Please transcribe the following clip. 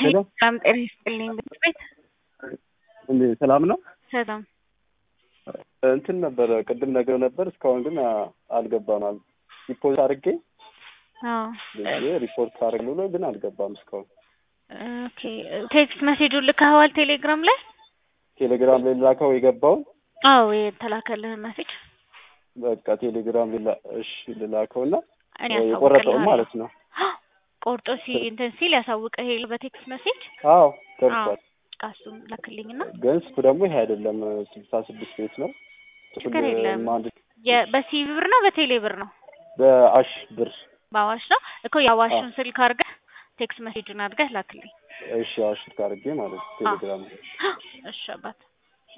ሄሎ ሰላም ጤና ይስጥልኝ። ትምህርት ቤት እንዴ ሰላም ነው? ሰላም እንትን ነበረ ቅድም ነገር ነበር እስካሁን ግን አ- አልገባም። አል ሪፖርት አድርጌ አዎ ብዬ ሪፖርት አድርግ ብሎ ግን አልገባም እስካሁን። ኦኬ ቴክስት ሜሴጁን ልከኸዋል ቴሌግራም ላይ? ቴሌግራም ላይ ላከው የገባውን አዎ የተላከልህን ሜሴጅ በቃ ቴሌግራም ላይ ላ- እሺ ልላከው እና እኔ የቆረጠውን ያሳውቅልሃለሁ። ማለት ነው። ቆርጦ ሲ እንትን ሲል ያሳውቅህ የለ በቴክስት ሜሴጅ አዎ አዎ ደርሷል። ቃሱን ላክልኝና ግን ስልኩ ደግሞ ይሄ አይደለም ስልሳ ስድስት ቤት ነው። ችግር የለም። አንድ የ- በሲቪ ብር ነው በቴሌ ብር ነው? በአሽ ብር በአዋሽ ነው እኮ የአዋሹን ስልክ አድርገህ ቴክስት ሜሴጁን አድርገህ ላክልኝ። እሺ አሽ አድርጌ ማለት ነው ቴሌግራም ላይ እሺ አባት